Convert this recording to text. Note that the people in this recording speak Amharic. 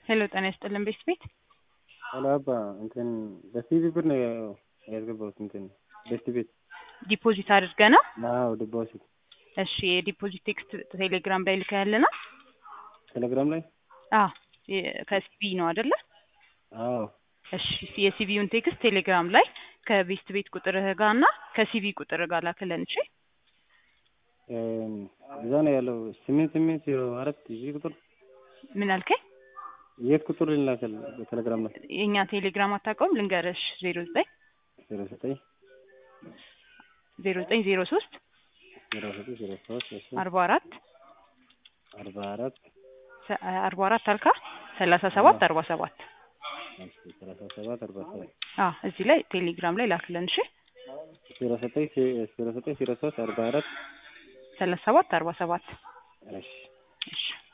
ሄሎ ጤና ይስጥልን ቤት ቤት ሄሎ አባ እንትን በሲቪ ብር ነው ያስገባሁት እንትን ቤት ቤት ዲፖዚት አድርገህ ነው? አዎ ዲፖዚት እሺ የዲፖዚት ቴክስት ቴሌግራም ላይ ልከህልና? ቴሌግራም ላይ አዎ ከሲቪ ነው አይደለ? አዎ እሺ የሲቪውን ቴክስት ቴሌግራም ላይ ከቤስት ቤት ቁጥርህ ጋር እና ከሲቪ ቁጥር ጋር ላክልን። እሺ እዛ ነው ያለው ስምንት ስምንት ዜሮ አራት እዚህ ቁጥር ምን አልከኝ? የት ቁጥር ልላከል በቴሌግራም ላይ የእኛ ቴሌግራም አታውቀውም? ልንገርሽ ዜሮ ዘጠኝ ዜሮ ዘጠኝ ዜሮ ዘጠኝ ዜሮ ሶስት ዜሮ ዘጠኝ ዜሮ ሶስት እሺ አርባ አራት አርባ አራት አርባ አራት አልካ ሰላሳ ሰባት አርባ ሰባት እሺ ሰላሳ ሰባት አርባ ሰባት አዎ እዚህ ላይ ቴሌግራም ላይ ላክልን። እሺ ዜሮ ዘጠኝ ዜሮ ዘጠኝ ዜሮ ሶስት አርባ አራት ሰላሳ ሰባት አርባ ሰባት እሺ እሺ